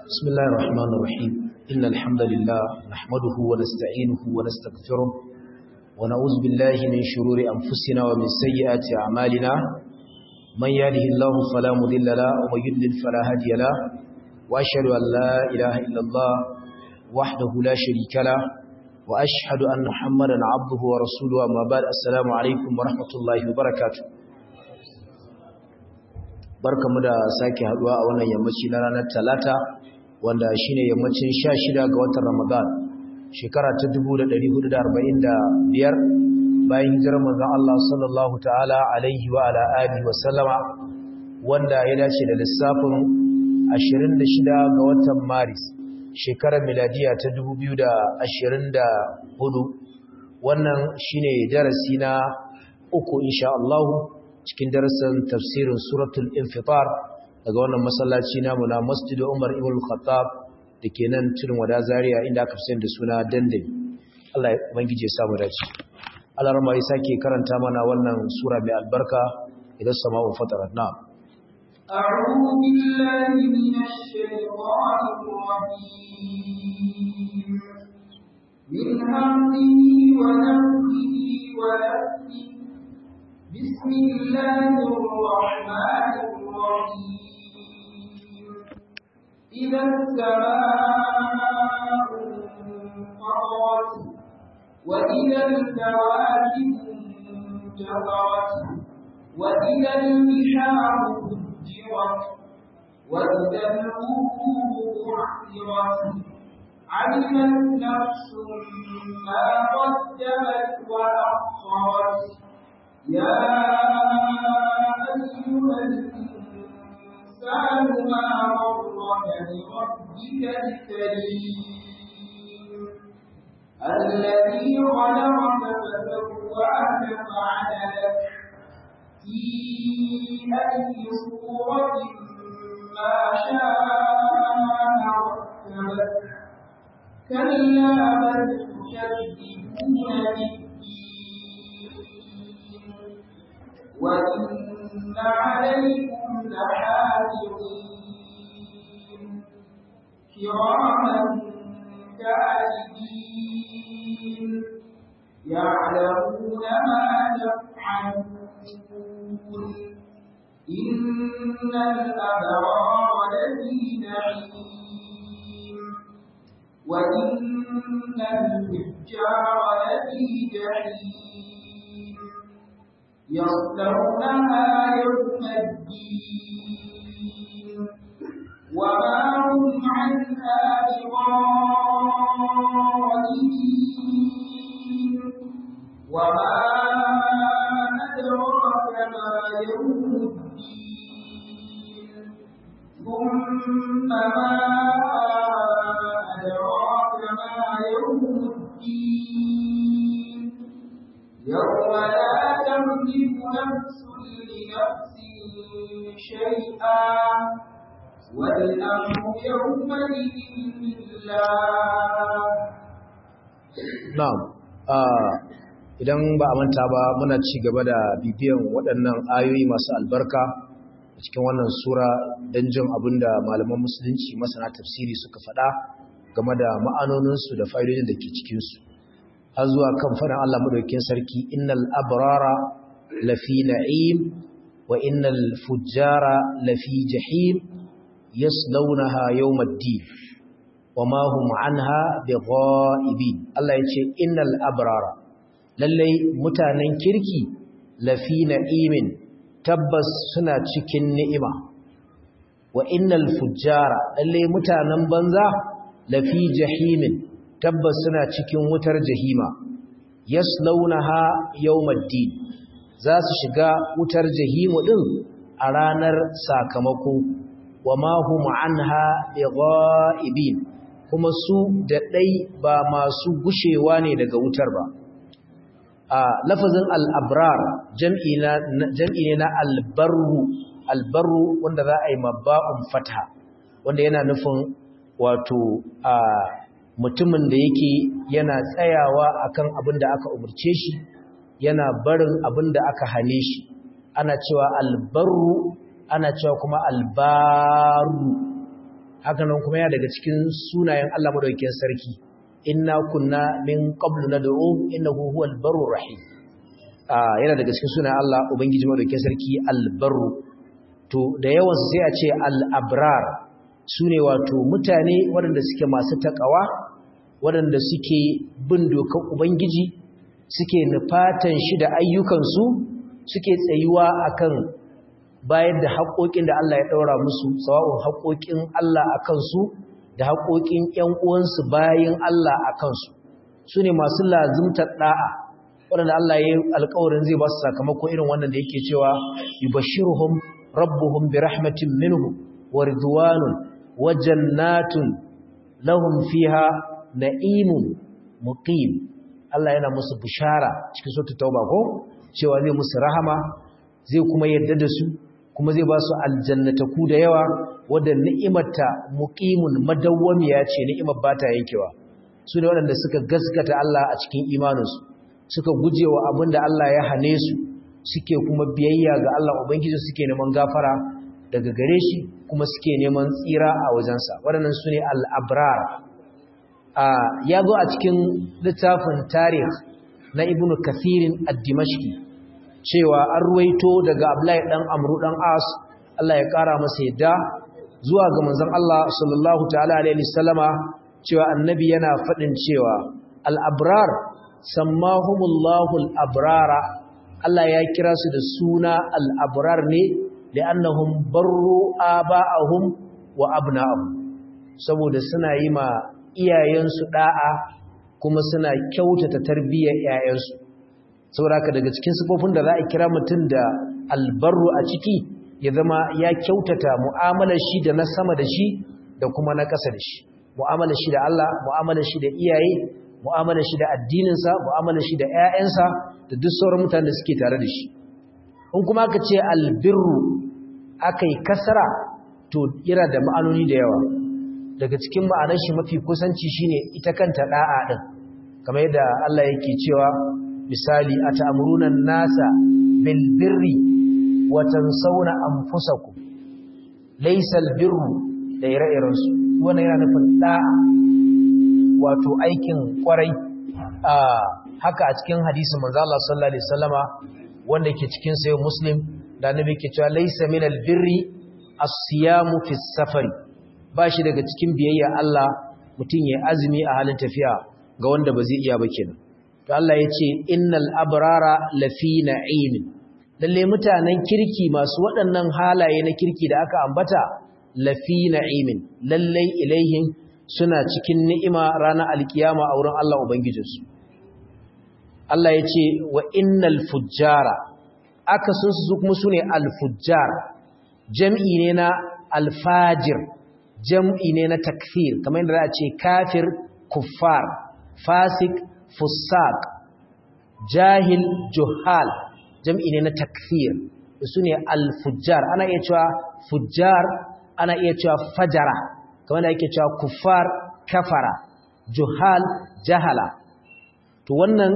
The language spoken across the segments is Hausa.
بسم الله الرحمن الرحيم إن الحمد لله نحمده ونستعينه ونستغفره ونعوذ بالله من شرور أنفسنا ومن سيئات أعمالنا من يهده الله فلا مضل له ومن يضلل فلا هادي له وأشهد أن لا إله إلا الله وحده لا شريك له وأشهد أن محمدا عبده ورسوله أما بعد السلام عليكم ورحمة الله وبركاته barkamu da sake haduwa a wannan yammaci na ranar talata wanda shine yammacin 16 ga watan Ramadan shekara ta 1445 bayan hijirar manzon Allah sallallahu ta'ala alaihi wa ala alihi wa sallama wanda ya dace da lissafin 26 ga watan Maris shekarar miladiya ta 2024 wannan shine darasi na uku insha Allah cikin darasin tafsirin suratul infitar daga wannan masallaci namu na Masjid Umar ibn Khattab dake nan cikin wada Zaria inda aka fi da suna dandali Allah ya ubangije ya samu dace Allah rama ya sake karanta mana wannan sura mai albarka idan sama'u fatarat na أعوذ بالله من الشيطان الرجيم من همه ونفسه ونفسه بسم الله الرحمن الرحيم إذا السماء انفطرت وإذا الكواكب انتظرت وإذا البحار فجرت وإذا القبور بعثرت علمت نفس ما قدمت وأخرت يا أيها الإنسان ما غرك بربك الكريم الذي خلقك فسواك فعدلك في أي صورة ما شاء ركبك كلا بل تكذبون بالدين وإن عليكم لحافظين كراما كاتبين يعلمون ما تفعلون إن الأبرار لفي نعيم وإن الفجار لفي جحيم يصلونها يوم الدين وما هم عنها بغائبين وما أدراك ما يوم الدين ثم ما أدراك ما يوم الدين يوم لا تملك نفس لنفس شيئا والأمر يومئذ لله na'am idan ba a manta ba muna ci gaba da bibiyan waɗannan ayoyi masu albarka a cikin wannan sura don jin abinda malaman musulunci masana tafsiri suka faɗa game da ma'anoninsu da fa'idodin da ke cikinsu har zuwa kan faɗin Allah madaukakin sarki innal abrara lafi na'im wa innal fujjara lafi jahim yaslawnaha yawmaddin wama hum anha bigha'ibin Allah yace innal abrara lallai mutanen kirki lafi na'imin tabbas suna cikin ni'ima wa innal fujjara lallai mutanen banza lafi jahimin tabbas suna cikin wutar jahima yaslaunaha yawmaddin za su shiga wutar jahimu din a ranar sakamako wama hum anha bigha'ibin kuma su da dai ba masu gushewa ne daga wutar ba a lafazin al-abrar jam'i na jam'i ne na al-barru al-barru wanda za a yi mabba'un fatha wanda yana nufin wato a mutumin da yake yana tsayawa akan abin da aka umurce shi yana barin abin da aka hane shi ana cewa albarru ana cewa kuma albaru haka nan kuma ya daga cikin sunayen Allah madaukakin sarki inna kunna min qablu nad'u innahu huwal barur rahim yana daga cikin sunayen Allah ubangiji madaukakin sarki al-barru to da yawan sai a ce al-abrar sune wato mutane waɗanda suke masu takawa waɗanda suke bin dokar ubangiji suke nufatan shi da ayyukansu suke tsayuwa akan bayar da haƙoƙin da Allah ya ɗaura musu sawa'un haƙoƙin Allah a kansu da haƙoƙin ‘yan uwansu bayan Allah a kansu su ne masu lazimtar ɗa'a waɗanda Allah ya yi alƙawarin zai ba su sakamako irin wannan da yake cewa yubashshiruhum rabbuhum bi rahmatin minhu wa ridwanun wa jannatun lahum fiha na'imun muqim Allah yana musu bishara cikin suratul tauba ko cewa zai musu rahama zai kuma yarda da su kuma zai ba su aljannataku da yawa wadda ni'imarta muqimun madawwamiya ce ni'imar ba ta yankewa su ne waɗanda suka gaskata Allah a cikin imaninsu suka gujewa abin da Allah ya hane su suke kuma biyayya ga Allah ubangiji suke neman gafara daga gare shi kuma suke neman tsira a wajensa waɗannan su ne al'abrar ya zo a cikin littafin tarih na ibnu kathirin ad-dimashqi cewa an ruwaito daga Abdullahi dan Amru dan As Allah ya kara masa yadda zuwa ga manzon Allah sallallahu ta'ala alaihi wasallama cewa annabi yana fadin cewa al-abrar sammahumullahu al-abrara Allah ya kira su da suna al-abrar ne li'annahum barru aba'ahum wa abna'ahum saboda suna yi ma iyayensu da'a kuma suna kyautata tarbiyyar 'ya'yansu sauraka daga cikin sifofin da za a kira mutum da albarru a ciki ya zama ya kyautata mu'amalar shi da na sama da shi da kuma na ƙasa da shi mu'amalar shi da Allah mu'amalar shi da iyaye mu'amalar shi da addininsa mu'amalar shi da 'ya'yansa da duk sauran mutanen da suke tare da shi in kuma aka ce albirru aka yi kasara to yana da ma'anoni da yawa daga cikin ma'anar shi mafi kusanci shine ita kanta da'a din kamar yadda Allah yake cewa misali a ta'amurunan nasa bilbirri watan sauna an fusaku laisal birru da ire-irensu wannan yana nufin ɗa'a wato aikin kwarai a haka a cikin hadisin manzo Allah sallallahu alaihi wasallama wanda ke cikin sayo muslim da annabi ke cewa laisa min albirri as-siyamu fi safari ba shi daga cikin biyayya Allah mutum ya azumi a halin tafiya ga wanda ba zai iya ba kenan to Allah ya ce innal abrara lafi na'imin lalle mutanen kirki masu waɗannan halaye na kirki da aka ambata lafi na'imin lalle ilaihin suna cikin ni'ima ranar alkiyama a wurin Allah ubangijinsu Allah ya ce wa innal fujjara aka sun su kuma sune al-fujjar jam'i ne na al-fajir jam'i ne na takfir kamar yadda za a ce kafir kuffar fasik fusaq jahil juhal jam'i ne na takfir su ne al-fujjar ana iya cewa fujjar ana iya cewa fajara kamar da yake cewa kuffar kafara juhal jahala to wannan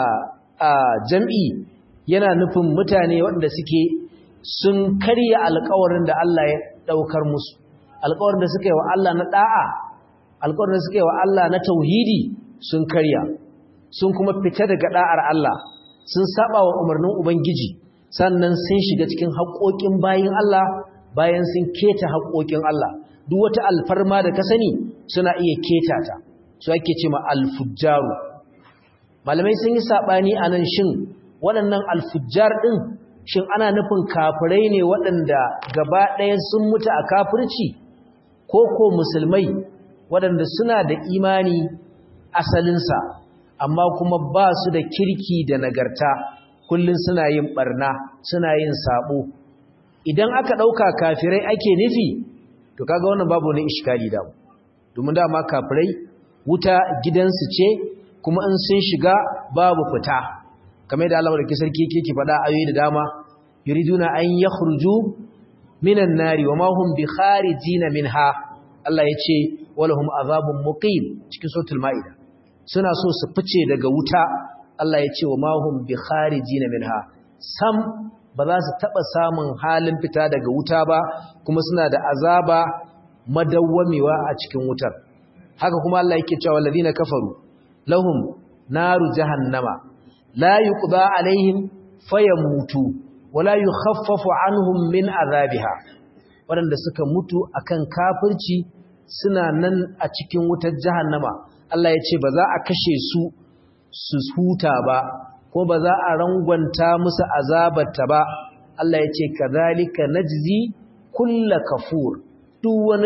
jam'i yana nufin mutane waɗanda suke sun karya alkawarin da Allah ya ɗaukar musu alkawarin da suka yi wa Allah na ɗa'a alkawarin da suka yi wa Allah na tauhidi sun karya sun kuma fita daga da'ar Allah sun saba wa umarnin ubangiji sannan sun shiga cikin haƙoƙin bayin Allah bayan sun keta haƙoƙin Allah duk wata alfarma da ka sani suna iya keta ta su ake ce ma alfujjaru malamai sun yi sabani anan shin waɗannan alfujjar din shin ana nufin kafirai ne waɗanda gaba ɗaya sun mutu a kafirci ko ko musulmai waɗanda suna da imani asalinsa amma kuma ba su da kirki da nagarta kullum suna yin barna suna yin sabo idan aka ɗauka kafirai ake nufi to kaga wannan babu wani iskali da domin dama kafirai wuta gidansu ce kuma in sun shiga babu fita kamar da Allah barke sarki yake ki faɗa ayoyi da dama yuriduna an yakhruju minan nari wa ma hum bi kharijina minha Allah yace walahum azabun muqim cikin suratul maida suna so su fice daga wuta Allah ya ce wa mahum bi kharijina minha sam ba za su taba samun halin fita daga wuta ba kuma suna da azaba madawwamewa a cikin wutar haka kuma Allah yake cewa alladhina kafaru lahum naru jahannama la yuqda alaihim fayamutu wala yukhaffafu anhum min azabiha waɗanda suka mutu akan kafirci suna nan a cikin wutar jahannama Allah ya ce ba za a kashe su su huta ba ko ba za a rangwanta musu azabarta ba Allah ya ce kadhalika najzi kulla kafur duk wani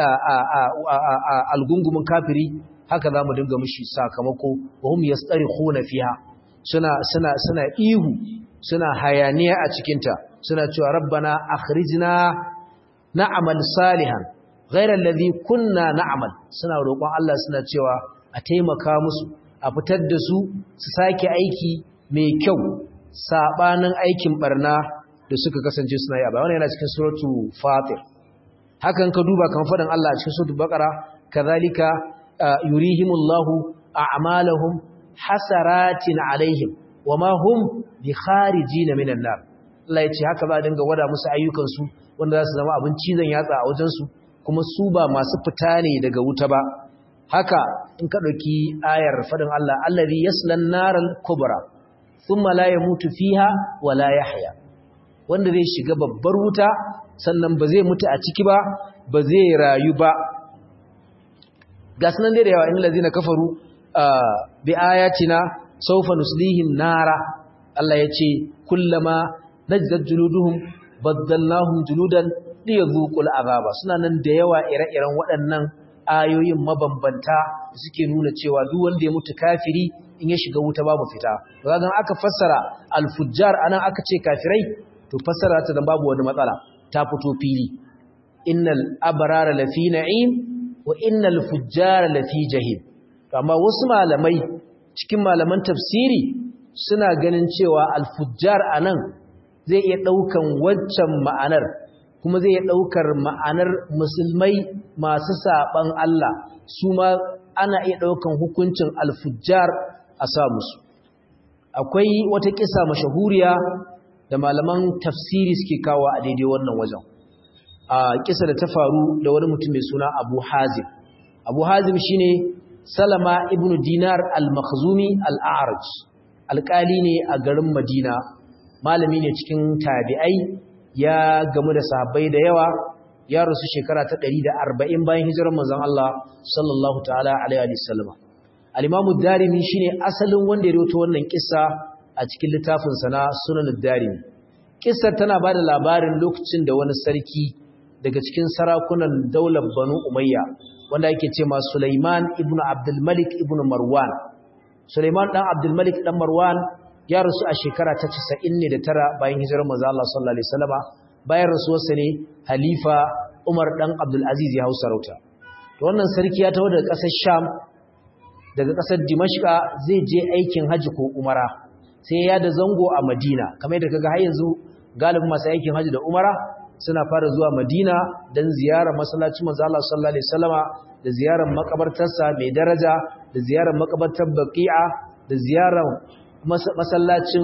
algungumin kafiri haka za mu dinga mushi sakamako wa hum yastarikhuna fiha suna suna suna ihu suna hayaniya a cikinta suna cewa rabbana akhrijna na'mal salihan ghayra alladhi kunna na'mal suna roƙon Allah suna cewa a taimaka musu a fitar da su su sake aiki mai kyau sabanin aikin barna da suka kasance suna yi a bayan yana cikin suratu fatir hakan ka duba kan faɗin Allah a cikin suratul baqara kadhalika yurihimullahu a'malahum hasaratin alaihim wama hum bi kharijin minan nar Allah yace haka za a dinga wada musu ayyukan su wanda za su zama abin cizon yatsa a wajen su kuma su ba masu fita ne daga wuta ba haka in ka dauki ayar fadin Allah allazi yaslan naral kubra thumma la yamutu fiha wa la yahya wanda zai shiga babbar wuta sannan ba zai mutu a ciki ba ba zai rayu ba ga sunan dai da yawa innal ladina kafaru bi ayatina sawfa nuslihim nara Allah yace kullama najdad juluduhum baddalnahum juludan liyadhuqul azaba suna nan da yawa ire-iren waɗannan ayoyin mabambanta suke nuna cewa duk wanda ya mutu kafiri in ya shiga wuta babu fita to kaga aka fassara al-fujjar anan aka ce kafirai to fassara ta dan babu wani matsala ta fito fili innal abrara lafi na'im wa innal fujjara lafi jahim amma wasu malamai cikin malaman tafsiri suna ganin cewa al-fujjar anan zai iya daukan waccan ma'anar kuma zai iya daukar ma'anar musulmai masu saban Allah su ma ana iya daukan hukuncin al-fujjar a sa musu akwai wata kisa mashahuriya da malaman tafsiri suke kawo a daidai wannan wajen a kisa da ta faru da wani mutum mai suna Abu Hazim Abu Hazim shine Salama ibn Dinar al-Makhzumi al-A'raj alƙali ne a garin Madina malami ne cikin tabi'ai ya gamu da sahabbai da yawa ya rasu shekara ta 140 bayan hijirar manzon Allah sallallahu ta'ala alaihi wa sallam al-Imam ad-Darimi shine asalin wanda ya rawaito wannan kissa a cikin littafin sa na Sunan ad-Darimi kissar tana bada labarin lokacin da wani sarki daga cikin sarakunan daular Banu Umayya wanda yake ce ma Sulaiman ibn Abdul Malik ibn Marwan Sulaiman dan Abdul Malik dan Marwan ya rasu a shekara ta 99 bayan hijirar manzo Allah sallallahu alaihi wasallama bayan rasuwarsa ne halifa Umar dan Abdul Aziz ya hausa rauta to wannan sarki ya taho daga ƙasar Sham daga ƙasar Dimashqa zai je aikin haji ko umara sai ya da zango a Madina kamar yadda kaga har yanzu galibin masu aikin haji da umara suna fara zuwa Madina dan ziyarar masallacin manzo Allah sallallahu alaihi wasallama da ziyarar makabartarsa mai daraja da ziyarar makabartar Baqi'a da ziyarar masallacin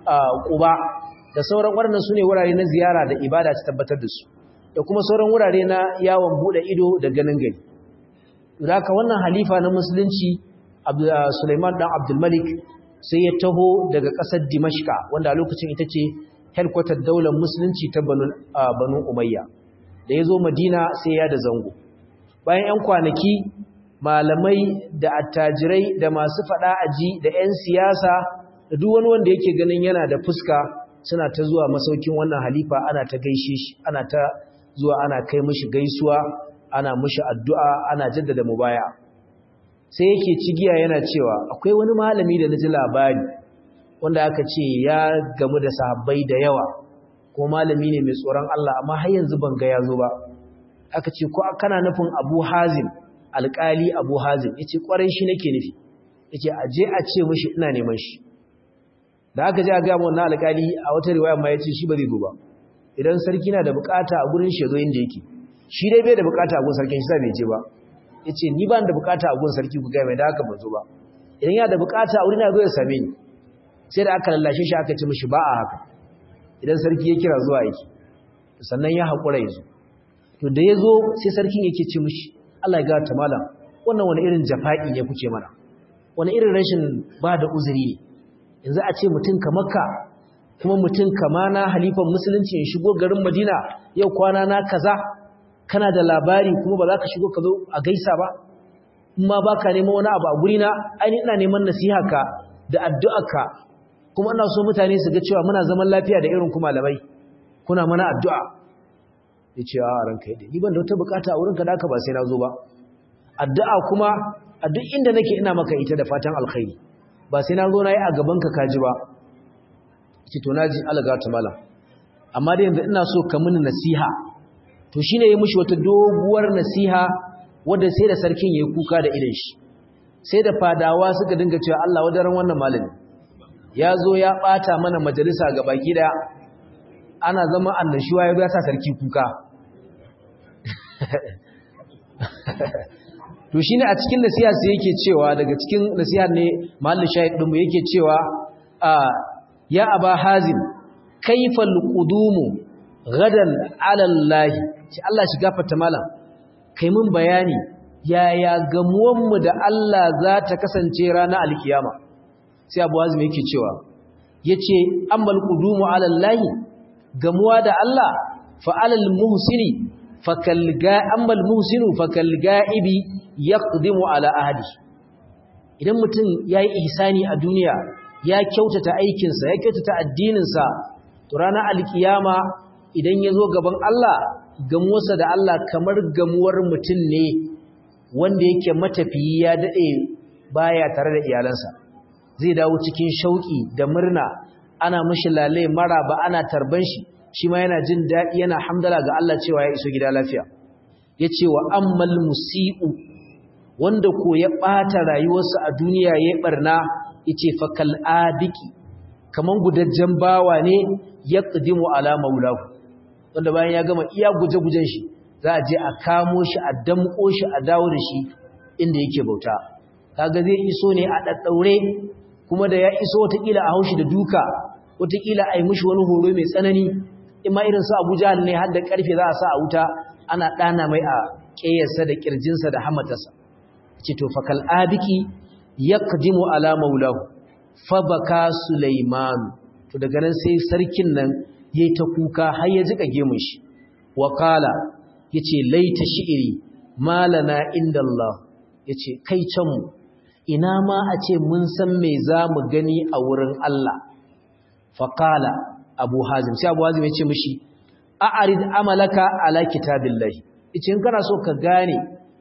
Quba da sauran waɗannan sune wurare na ziyara da ibada ta tabbatar da su da kuma sauran wurare na yawon bude ido da ganin gari haka wannan halifa na musulunci Sulaiman dan Abdul Malik sai ya taho daga ƙasar Dimashqa wanda a lokacin ita ce headquarter daular musulunci ta Banu Umayya da ya zo Madina sai ya da zango bayan 'yan kwanaki malamai da attajirai da masu fada aji da 'yan siyasa da duk wani wanda yake ganin yana da fuska suna ta zuwa masaukin wannan halifa ana ta gaishe shi ana ta zuwa ana kai mishi gaisuwa ana mishi addu'a ana jaddada mubaya sai yake cigiya yana cewa akwai wani malami da naji labari wanda aka ce ya gamu da sahabbai da yawa ko malami ne mai tsoron Allah amma har yanzu ban ga yazo ba aka ce ko kana nufin Abu Hazim alƙali Abu Hazim yace ƙwarai shi nake nufi yace aje a ce mishi ina neman shi da aka je a ga mun na alƙali a wata riwaya ma yace shi ba zai go ba idan sarki na da bukata a gurin shi yazo inda yake shi dai bai da bukata a gurin sarkin shi sai bai je ba yace ni ba da bukata a gurin sarki ku ga mai da haka ban zo ba idan yana da bukata a wurin ya zo ya same ni sai da aka lallashe shi aka ce mishi ba a haka idan sarki ya kira zuwa yake sannan ya haƙura ya zo to da yazo sai sarkin yake ce mishi Allah ya ga ta malam wannan wani irin jafa'i ne kuke mana wani irin rashin ba da uzuri ne yanzu a ce mutum kamar ka kuma mutum kama na halifan musulunci ya shigo garin Madina yau kwana na kaza kana da labari kuma ba za ka shigo ka zo a gaisa ba in ma baka neman wani abu a guri na ainihin ina neman nasiha ka da addu'arka kuma ina so mutane su ga cewa muna zaman lafiya da irin kuma malamai kuna mana addu'a ya ce a ranka yadda ni ban da wata bukata a wurinka da aka ba sai na zo ba addu'a kuma a duk inda nake ina maka ita da fatan alkhairi ba sai na zo na yi a gabanka kaji ba ce to naji alaga ta malam amma da yanzu ina so ka mini nasiha to shine ya mushi wata doguwar nasiha wanda sai da sarkin yayi kuka da idan shi sai da fadawa suka dinga cewa Allah wadaran wannan malami ya zo ya bata mana majalisa ga baki daya ana zama annashuwa ya sa sarki kuka to shine a cikin nasiha sai yake cewa daga cikin nasiha ne mahallin shahid din yake cewa a ya aba hazim kaifal qudumu gadan ala allah ce Allah shi gafarta malam kai mun bayani yaya gamuwan mu da Allah za ta kasance ranar alkiyama sai abu hazim yake cewa yace ammal qudumu ala allah gamuwa da Allah fa alal muhsini fakal ga ammal muhsinu fakal ga'ibi yaqdimu ala ahli idan mutum yayi ihsani a duniya ya kyautata aikinsa ya kyautata addininsa to ranar alkiyama idan ya zo gaban Allah gamuwarsa da Allah kamar gamuwar mutum ne wanda yake matafiyi ya daɗe baya tare da iyalansa zai dawo cikin shauƙi da murna ana mashi lalai mara ba ana tarban shi shi ma yana jin daɗi yana hamdala ga Allah cewa ya iso gida lafiya ya ce wa ammal musi'u wanda ko ya ɓata rayuwarsa a duniya ya ɓarna yace fa kal adiki kaman gudajjen bawa ne ya qadimu ala maulahu wanda bayan ya gama iya guje-gujen shi za a je a kamo shi a damko shi a dawo da shi inda yake bauta kaga zai iso ne a daddaure kuma da ya iso watakila a haushi da duka watakila a yi mishi wani horo mai tsanani in ma irin su abuja ne har da karfe za a sa a wuta ana ɗana mai a ƙeyarsa da ƙirjinsa da hamatarsa ce to fakal abiki yaqdimu ala maulahu fabaka sulaiman to daga nan sai sarkin nan yayi ta kuka har ya jika gemun shi wa qala yace laita shi'iri malana indallah yace kai can mu ina ma a ce mun san me zamu gani a wurin Allah fa qala abu hazim sai abu hazim yace mishi a'rid amalaka ala kitabillahi yace in kana so ka gane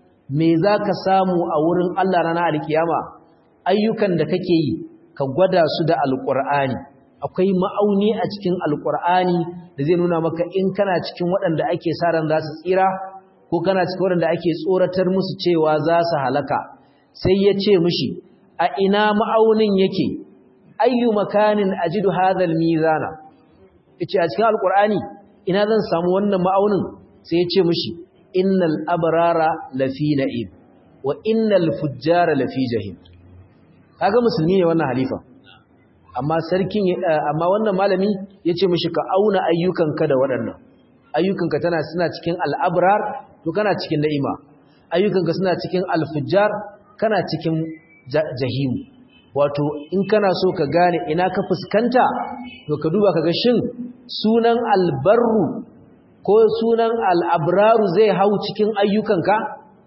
me zaka samu a wurin Allah ranar alkiyama ayyukan da kake yi ka gwada su da alƙur'ani akwai ma'auni a cikin alƙur'ani da zai nuna maka in kana cikin waɗanda ake sa ran za su tsira ko kana cikin waɗanda ake tsoratar musu cewa za su halaka sai ya ce mishi a ina ma'aunin yake ayyu makanin ajidu hadhal mizana yace a cikin alƙur'ani ina zan samu wannan ma'aunin sai ya ce mishi innal abrara lafi na'im wa innal fujjara lafi jahim kaga musulmi ne wannan halifa amma sarkin amma wannan malami yace mishi ka auna ayyukanka da waɗannan ayyukanka tana suna cikin al'abrar to kana cikin na'ima ayyukanka suna cikin alfujjar kana cikin jahim wato in kana so ka gane ina ka fuskanta to ka duba kaga shin sunan albarru ko sunan al'abraru zai hau cikin ayyukanka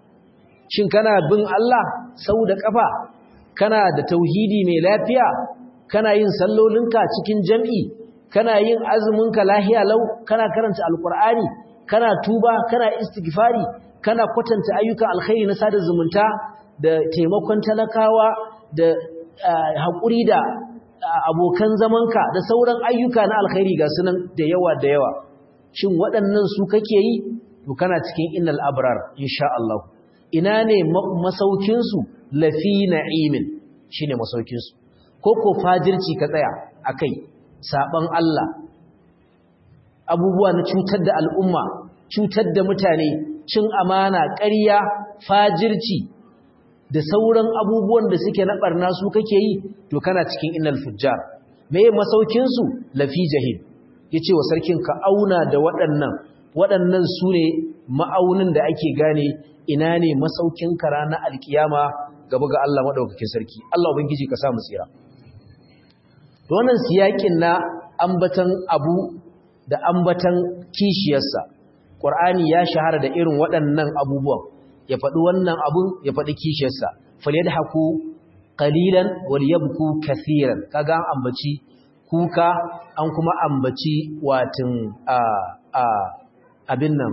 shin kana bin Allah sau da kafa kana da tauhidi mai lafiya kana yin sallolinka cikin jam'i kana yin azuminka lahiya lau kana karanta alkur'ani kana tuba kana istighfari kana kwatanta ayyukan alkhairi na sada zumunta da taimakon talakawa da haƙuri da abokan zamanka da sauran ayyuka na alkhairi ga sunan da yawa da yawa shin waɗannan su kake yi to kana cikin innal abrar insha Allah ina ne masaukinsu lafi na'imin shine masaukinsu ko ko fajirci ka tsaya akai saban Allah abubuwa na cutar da al'umma cutar da mutane cin amana ƙarya fajirci da sauran abubuwan da suke na barna su kake yi to kana cikin innal fujjar me masaukinsu lafi jahim yace wa sarkin ka auna da waɗannan waɗannan su ne ma'aunin da ake gane ina ne masaukin kara na alkiyama gaba ga Allah madaukakin sarki Allah ubangiji ka sa mu tsira wannan siyakin na ambatan abu da ambatan kishiyarsa Qur'ani ya shahara da irin waɗannan abubuwan ya faɗi wannan abun ya faɗi kishiyarsa falyadhaku qalilan walyabku kaseeran kaga an ambaci kuka an kuma ambaci watin a a abin nan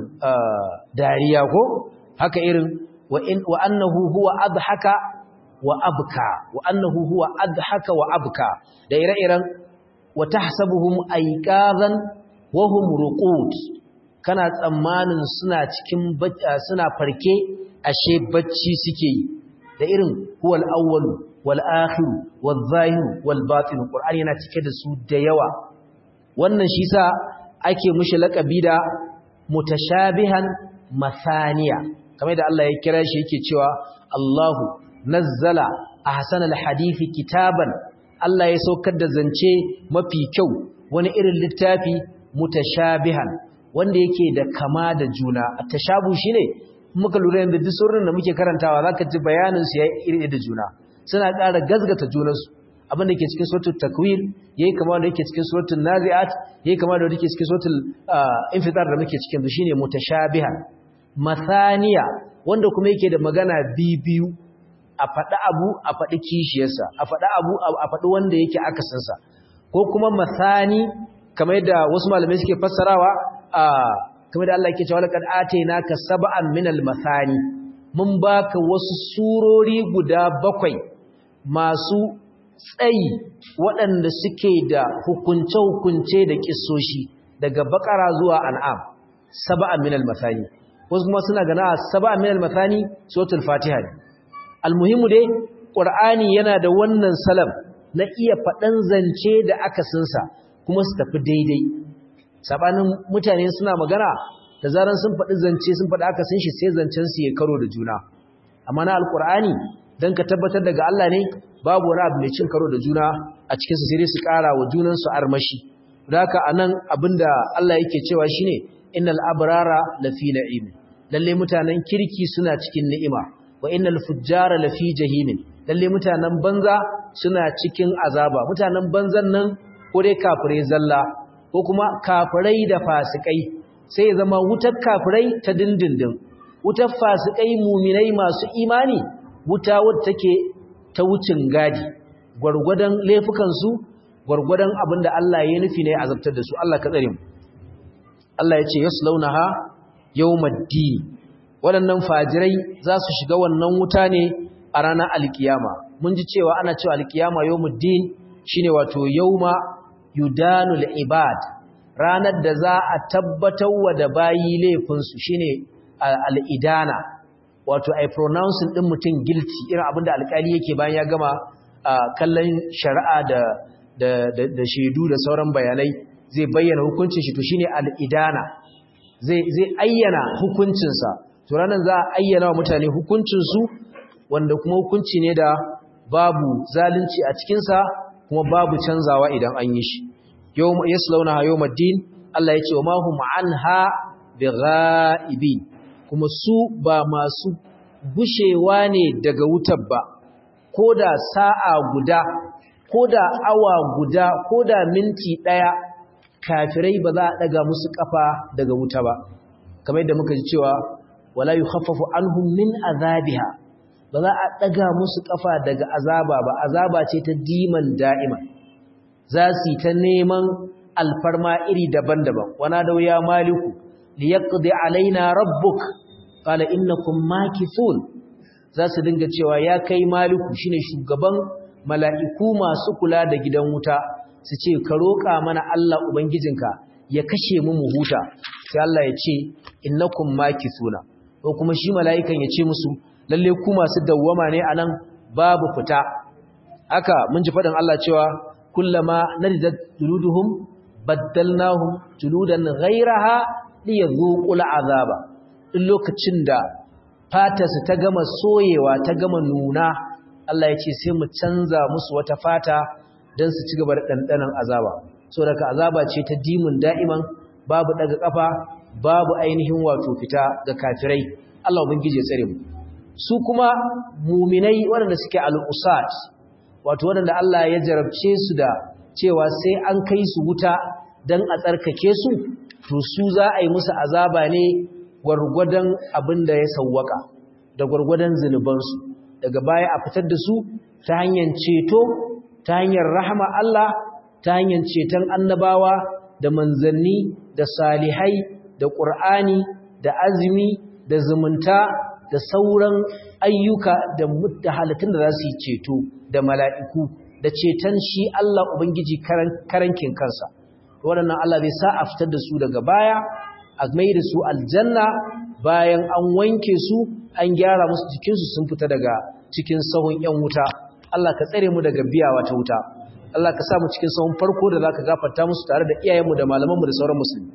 dariya ko haka irin wa in wa annahu huwa adhaka wa abka wa annahu huwa adhaka wa abka da ire-iren wa tahsabuhum ayqazan wa hum ruqud kana tsammanin suna cikin suna farke ashe bacci suke yi da irin huwal awwalu wal akhiru wal zahiru wal batin qur'ani yana cike da su da yawa wannan shi sa ake mushi laqabi da mutashabihan masaniya kamar da Allah ya kira shi yake cewa Allahu nazzala ahsanal hadisi kitaban Allah ya saukar da zance mafi kyau wani irin littafi mutashabihan wanda yake da kama da juna tashabu shine muka lura yanzu duk surrin da muke karantawa zaka ji bayanin su yayi iri da juna suna ƙara gazgata junansu abinda ke cikin suratul takwir yayi kama da yake cikin suratul naziat yayi kama da yake cikin suratul infitar da muke cikin su shine mutashabihan mathaniya wanda kuma yake da magana bibiyu a faɗi abu a faɗi kishiyarsa a faɗi abu a faɗi wanda yake akasinsa ko kuma mathani kamar yadda wasu malamai suke fassarawa a kamar da Allah yake cewa laqad atainaka sab'an minal mathani mun baka wasu surori guda bakwai masu tsayi waɗanda suke da hukunce-hukunce da kissoshi daga bakara zuwa an'am sab'an minal mathani wasu kuma suna gana sab'an minal mathani suratul fatiha ne almuhimu dai qur'ani yana da wannan salam na iya faɗan zance da akasinsa kuma su tafi daidai sabanin mutane suna magana da zaran sun faɗi zance sun faɗi aka sun shi sai zancen su ya karo da juna amma na alkur'ani dan ka tabbatar daga Allah ne babu wani abu mai cin karo da juna a cikin su sai su ƙara wa junan su armashi don haka anan abinda Allah yake cewa shine innal abrara lafi na'im lalle mutanen kirki suna cikin ni'ima wa innal fujjara lafi jahimin lalle mutanen banza suna cikin azaba mutanen banzan nan ko dai kafirai zalla ko kuma kafirai da fasikai sai zama wutar kafirai ta dindindin wutar fasikai muminai masu imani wuta wadda take ta wucin gadi gwargwadon laifukansu gwargwadon abin da Allah ya nufi ne azabtar da su Allah ka tsare mu Allah ya ce yaslaunaha yawmaddin waɗannan fajirai za su shiga wannan wuta ne a ranar alkiyama mun ji cewa ana cewa alkiyama yawmuddin shine wato yawma yudanul ibad ranar da za a tabbatar wa da bayi laifinsu shine al'idana wato ai pronouncing din mutum guilty irin abinda alkali yake bayan ya gama kallon shari'a da da da shaidu da sauran bayanai zai bayyana hukuncin shi to shine al'idana zai zai ayyana hukuncinsa to ranar za a ayyana wa mutane hukuncinsu wanda kuma hukunci ne da babu zalunci a cikinsa kuma babu canzawa idan an yi shi yawma yaslawnaha yawmaddin Allah ya ce wa ma hum anha bighaibi kuma su ba masu gushewa ne daga wutar ba koda sa'a guda koda awa guda koda minti daya kafirai ba za a daga musu kafa daga wuta ba kamar yadda muka ji cewa wala yukhaffafu anhum min azabiha ba za a daga musu kafa daga azaba ba azaba ce ta diman da'ima za su ta neman alfarma iri daban-daban wana da ya maliku liyaqdi alaina rabbuk qala innakum makithun za su dinga cewa ya kai maliku shine shugaban mala'iku masu kula da gidan wuta su ce ka roƙa mana Allah ubangijinka ya kashe mu mu huta sai Allah ya ce innakum makithuna ko kuma shi mala'ikan ya ce musu lalle ku masu dawwama ne anan babu fita haka mun ji faɗin Allah cewa kullama naridat juluduhum baddalnahum juludan ghayraha liyadhuqul azaba in lokacin da fatarsu ta gama soyewa ta gama nuna Allah ya ce sai mu canza musu wata fata don su ci gaba da ɗanɗanon azaba so daga azaba ce ta dimun da'iman babu daga ƙafa babu ainihin wato fita ga kafirai Allah ubangije tsare mu su kuma muminai waɗanda suke al'usat wato waɗanda Allah ya jarabce su da cewa sai an kai su wuta don a tsarkake su to su za a yi musu azaba ne gwargwadon abin da ya sawwaka da gwargwadon zunubansu daga baya a fitar da su ta hanyar ceto ta hanyar rahama Allah ta hanyar ceton annabawa da manzanni da salihai da ƙur'ani da azumi da zumunta da sauran ayyuka da halittun da za su yi ceto da mala'iku da ceton shi Allah Ubangiji karankin kansa waɗannan Allah bai sa a fitar da su daga baya a mai da su aljanna bayan an wanke su an gyara musu jikinsu sun fita daga cikin sahun ‘yan wuta Allah ka tsare mu daga biyawa ta wuta Allah ka sa mu cikin sahun farko da za ka gafarta musu tare da iyayenmu da malamanmu da sauran musulmi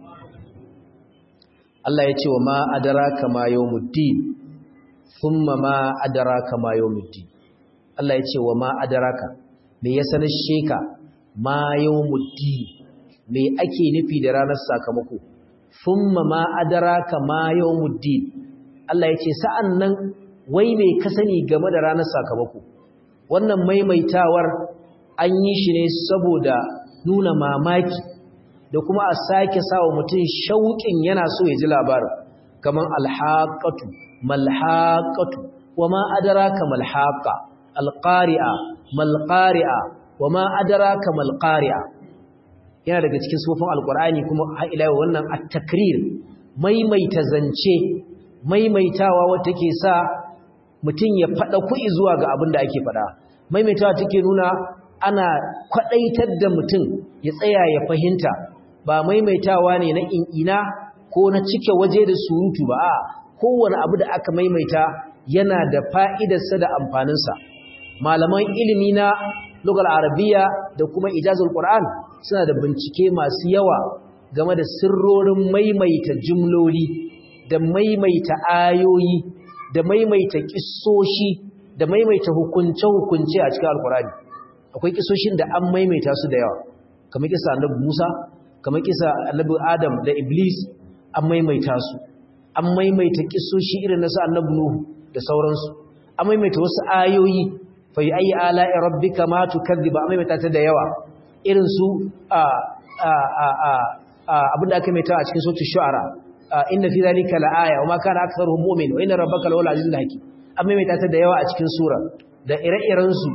Allah ya ce wa ma adraka ma yawmuddin thumma ma adraka ma yawmuddin Allah ya ce wa ma adraka me ya sanar sheka ma yawmuddin me ake nufi da ranar sakamako thumma ma adraka ma yawmuddin Allah ya ce sa'an nan wai me ka sani game da ranar sakamako wannan maimaitawar an yi shi ne saboda nuna mamaki da kuma a sake sawa mutum shauƙin yana so ya ji labarin kamar alhaƙatu malhaƙatu wa ma adaraka malhaƙa alƙari'a malƙari'a wa ma adaraka malƙari'a yana daga cikin sufofin alƙur'ani kuma ha'ilawa wannan at-takrir maimaita zance maimaitawa wata ke sa mutum ya faɗa ku'i zuwa ga abin da ake faɗa maimaitawa take nuna ana kwaɗaitar da mutum ya tsaya ya fahimta ba maimaitawa ne na in'ina ko na cike waje da surutu ba a kowane abu da aka maimaita yana da fa'idarsa da amfaninsa malaman ilimi na lugar arabiya da kuma ijazul qur'an suna da bincike masu yawa game da sirrorin maimaita jumloli da maimaita ayoyi da maimaita kissoshi da maimaita hukunce-hukunce a cikin alkurani akwai kisoshin da an maimaita su da yawa kamar kisa annabi Musa kamar kisa annabi Adam da Iblis an maimaita su an maimaita kisoshi irin na su annabi Nuhu da sauransu an maimaita wasu ayoyi fa ayi ala'i rabbika ma tukadhiba an maimaita ta da yawa irin su a a a a abinda aka maimaita a cikin suratul shu'ara inna fi dhalika la'aya wa ma kana aktharuhum mu'min wa inna rabbaka lawal azizul hakim an maimaita ta da yawa a cikin sura da ire-iren su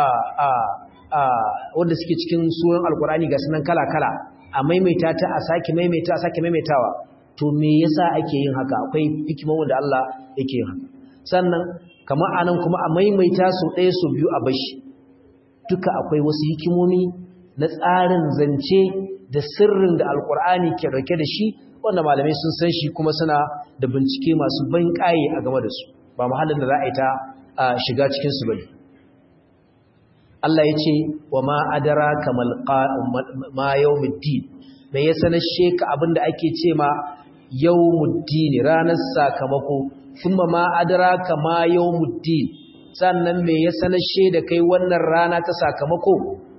wanda suke cikin suran alkurani ga sunan kala-kala a maimaita ta a sake maimaita a sake maimaitawa to me yasa ake yin haka akwai hikimar wanda Allah yake yin haka sannan kamar anan kuma a maimaita su ɗaya su biyu a bashi duka akwai wasu hikimomi na tsarin zance da sirrin da alkur'ani ke rake da shi wanda malamai sun san shi kuma suna da bincike masu ban ƙaye a game da su ba muhallin da za a yi ta shiga cikinsu ba ne Allah ya ce wa ma adara kamal ma yawmuddin me ya sanar sheka abinda ake ce ma yawmuddin ranar sakamako kuma ma adara kama yawmuddin sannan me ya sanar da kai wannan rana ta sakamako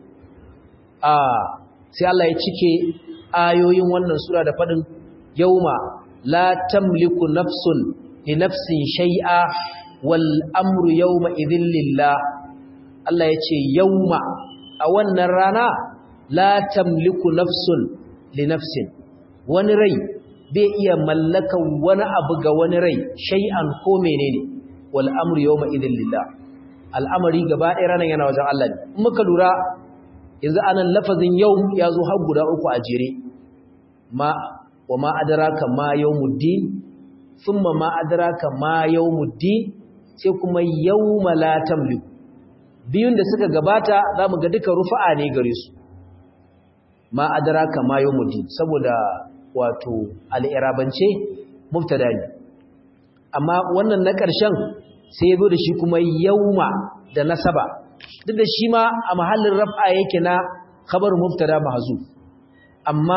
a sai Allah ya cike ayoyin wannan sura da fadin yauma la tamliku nafsun li nafsin shay'a wal amru yawma idhil lillah Allah ya ce yauma a wannan rana la tamliku nafsun li nafsin wani rai bai iya mallakan wani abu ga wani rai shay'an ko menene wal amru yawma idhil lillah al'amari gaba ɗaya ranar yana wajen Allah ne in muka lura yanzu anan lafazin yau ya zo har guda uku a jere ma wa ma adraka ma yawmuddin thumma ma adraka ma yawmuddin sai kuma yawma la tamliku biyun da suka gabata za mu ga duka rufa'a ne gare su ma adraka ma yawmuddin saboda wato al'irabance mubtada ne amma wannan na ƙarshen sai ya zo da shi kuma yauma da nasaba duk da shi ma a mahallin raf'a yake na khabar mubtada mahzuf amma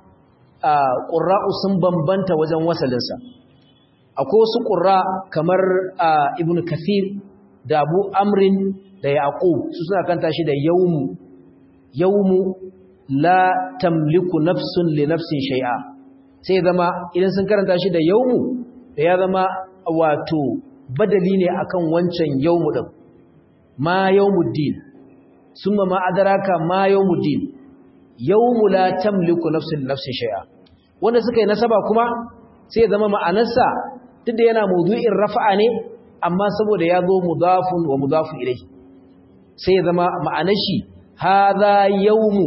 qurra'u sun bambanta wajen wasalinsa akwai wasu qurra kamar ibnu kathir da abu amrin da yaqub su suna kanta shi da yawmu yawmu la tamliku nafsun li nafsin shay'a sai zama idan sun karanta shi da yawmu da ya zama wato badali ne akan wancan yawmu din ma yawmuddin summa ma adraka ma yawmuddin yawmu la tamliku nafsun nafsin shay'a wanda suka yi nasaba kuma sai zama ma'anarsa duk da yana mawdu'in rafa'a ne amma saboda ya zo mudafun wa mudafun ilayhi sai zama ma'anar shi hadha yawmu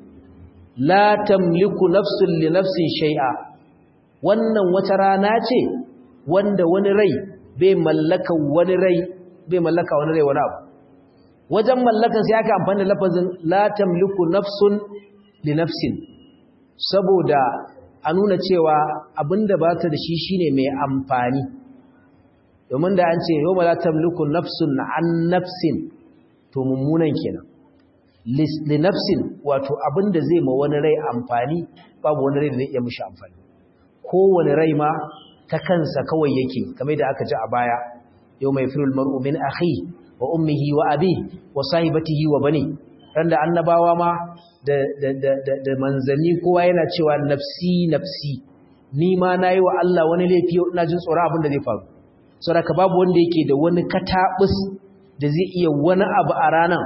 la tamliku nafsun li nafsin shay'a wannan wata rana ce wanda wani rai bai mallaka wani rai bai mallaka wani rai wani abu wajen mallakan sai aka amfani da lafazin la tamliku nafsun li nafsin saboda a nuna cewa abinda ba ta da shi shine mai amfani domin da an ce yawma la tamliku nafsun an nafsin to mummunan kenan li nafsin wato abinda zai ma wani rai amfani babu wani rai da zai iya mishi amfani kowane rai ma ta kansa kawai yake kamar da aka ji a baya yau mai firul mar'u min akhi wa ummihi wa abi wa sahibatihi wa bani ran da annabawa ma da da da da manzanni kowa yana cewa nafsi nafsi ni ma nayi wa Allah wani laifi ina jin tsoro abin da zai faru saboda babu wanda yake da wani katabus da zai iya wani abu a ranan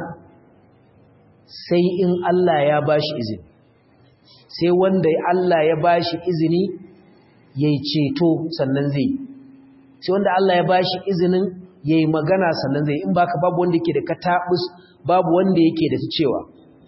sai in Allah ya bashi izini sai wanda Allah ya bashi izini yayi ceto sannan zai sai wanda Allah ya bashi izinin yayi magana sannan zai in baka babu wanda yake da katabus babu wanda yake da cewa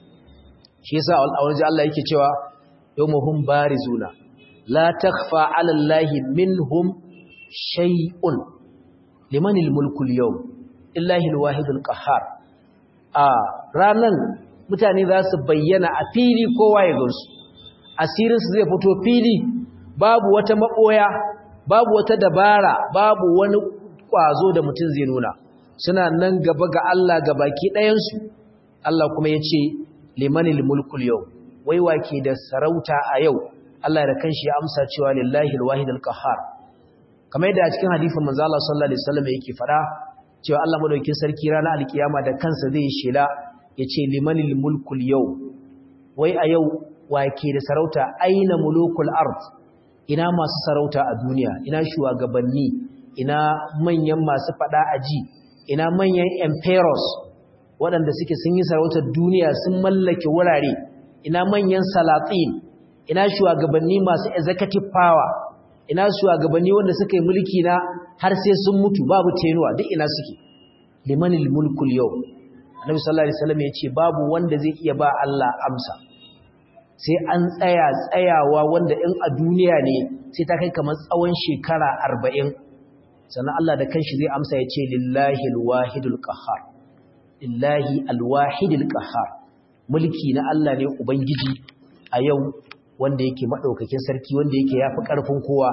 shi yasa alwaji Allah yake cewa yawmuhum barizuna la takhfa 'ala Allahi minhum shay'un limanil mulku al-yawm illahi al-wahidul qahhar a ranan mutane za su bayyana a fili kowa ya gansu asirinsu zai fito fili babu wata maɓoya babu wata dabara babu wani ƙwazo da mutum zai nuna suna nan gaba ga Allah ga baki ɗayansu Allah kuma ya ce limanil mulkul yau wai wake da sarauta a yau Allah da kanshi ya amsa cewa lillahi alwahid alqahar kamar yadda a cikin hadisin manzo Allah sallallahu alaihi wasallam yake fada cewa Allah madaukakin sarki ranar alkiyama da kansa zai shela yace limanil mulkul yau wai a yau wake da sarauta aina mulukul ard ina masu sarauta a duniya ina shugabanni ina manyan masu fada aji ina manyan emperors waɗanda suke sun yi sarautar duniya sun mallake wurare ina manyan salatin ina shugabanni masu executive power ina shugabanni wanda suka yi mulki na har sai sun mutu babu tenuwa duk ina suke limanil mulkul yau annabi sallallahu alaihi wasallam ya ce babu wanda zai iya ba Allah amsa sai an tsaya tsayawa wanda in a duniya ne sai ta kai kamar tsawon shekara arba'in sannan Allah da kanshi zai amsa ya ce lillahi alwahidul qahhar lillahi alwahidul qahhar mulki na Allah ne ubangiji a yau wanda yake madaukakin sarki wanda yake yafi karfin kowa